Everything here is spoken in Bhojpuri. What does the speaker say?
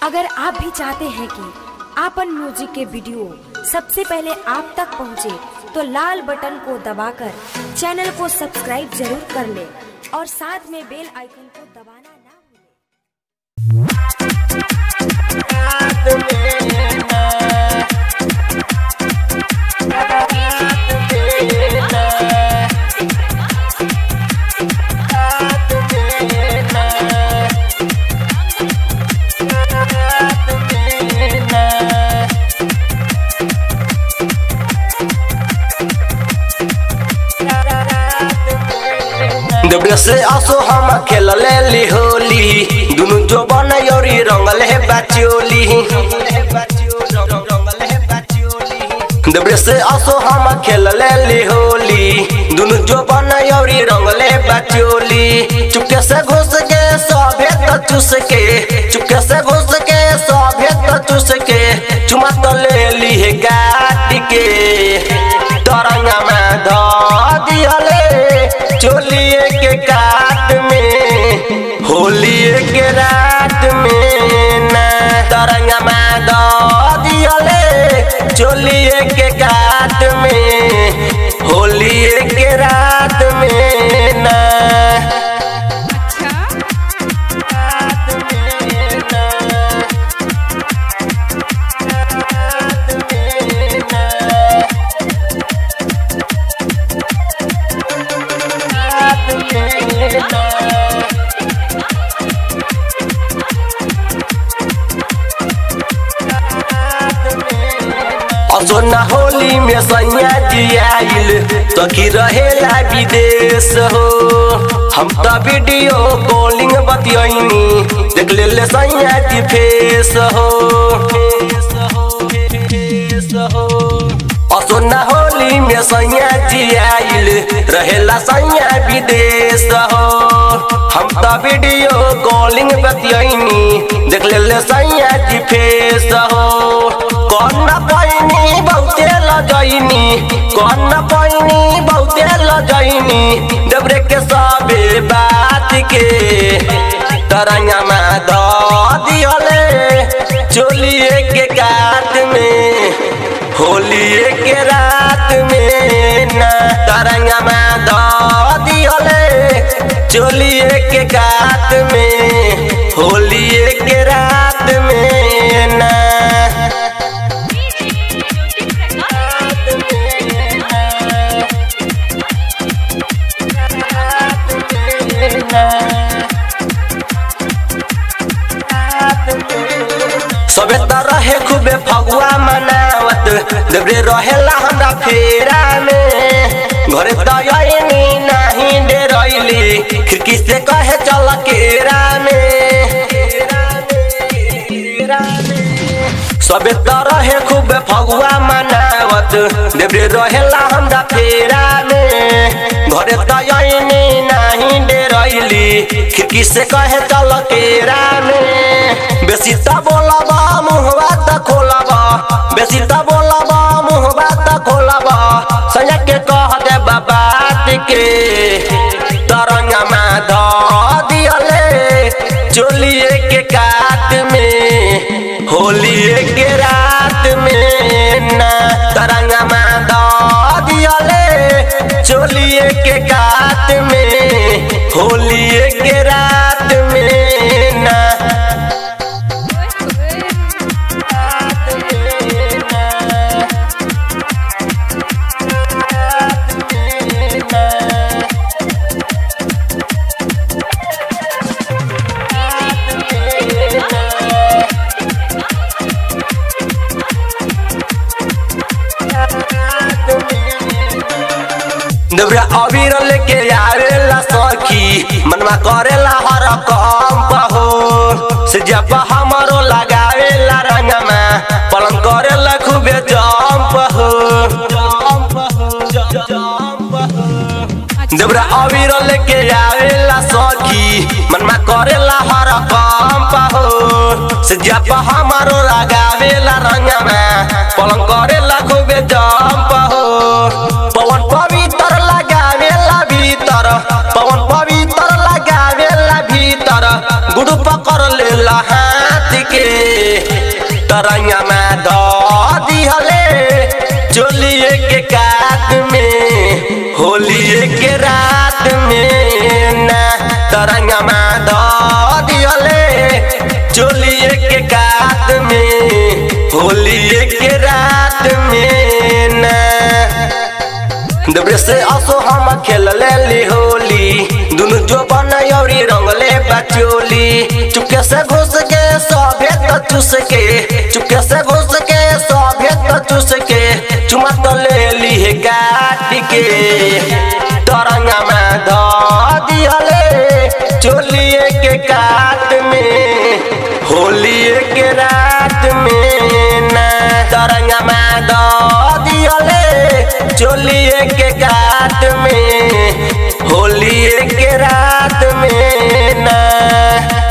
अगर आप भी चाहते हैं कि आपन म्यूजिक के वीडियो सबसे पहले आप तक पहुंचे, तो लाल बटन को दबाकर चैनल को सब्सक्राइब जरूर कर ले और साथ में बेल आइकन को दबाना ना भूलें। देवरे से आसो हम खेल ले होली दुनु जो बन योरी रंगल है बाचोली देवरे से आसो हम खेल ले होली दुनु जो बन योरी रंगल है बाचोली चुपके से घुस के सभे तो चूस के चुपके से घुस के सभे तो चूस के चुमा तो ले ली है काट के तरंगा में ध दिहले चोलिए के काट में होलिए के रात में ना तरंगा में द दिहले चोलिए के काट में होलिए के रात में ना रात में ना रात में ना असोना होली में सैया जी आइल सखी रहेला विदेश हो हम त वीडियो कॉलिंग बतियनी देख ले ले सैया जी फेस हो असोना होली में सैया जी आइल रहेला सैया विदेश हो हम त वीडियो कॉलिंग बतियनी देख ले ले सैया जी फेस हो कौन न पैनी बहुते लजैनी कौन न पैनी बहुते लजैनी डबरे के सबे बात के तरंगा में द दिहले चोलिए के काट में होलिए के रात में ना तरंगा में द दिहले चोलिए के काट में होलिए के रात में ना सबे त रहे खूबे फगुआ मनावत देवरे रहेला हमरा फेरा में घरे त आईनी नाही डेरैली खिड़की से कहे चल केरा में सबे त रहे खूबे फगुआ मनावत देवरे रहेला हमरा फेरा में घरे त आईनी नाही डेरैली खिड़की से कहे चल केरा में बेसी त बोलबा मुहबा त खोलबा बेसी त बोलबा मुहबा त खोलबा सैया के कह दे बात के तरंगा में ध दिहले चोलिए के काट में होलिए के रात में ना तरंगा में ध दिहले चोलिए के काट में होलिए के रात में ना देवरा अबीर लेके आवेला सखी मनवा करेला हर काम पहो से जब हमरो लगावेला रंगमा पलंग करेला खूबे जंप हो देवरा अबीर लेके आवेला सखी मनवा करेला हर काम पहो से जब हमरो लगावेला रंगमा पलंग करेला खूबे जंप हो पवन पवित्र लगावेला भीतर पवन पवित्र लगावेला भीतर गुड़ पकड़ लेला हाथ के तरंगा में ध दिहले चोलिए के कात में होलिए के रात में ना तरंगा में ध दिहले चोलिए के कात में होलिए के रात में ना देवरे से असो हम खेल ले होली दुनु जो बन यौरी रंगले बचोली चुपके से घुस के सभे तो चूस के चुपके से घुस के सभे तो चूस के चुमा तो ले ली है काट के तरंगा में ध दिहले चोलिए के काट में होलिए के रात में ना तरंगा में ध दिहले चोलिए के काट में होलिए के रात में ना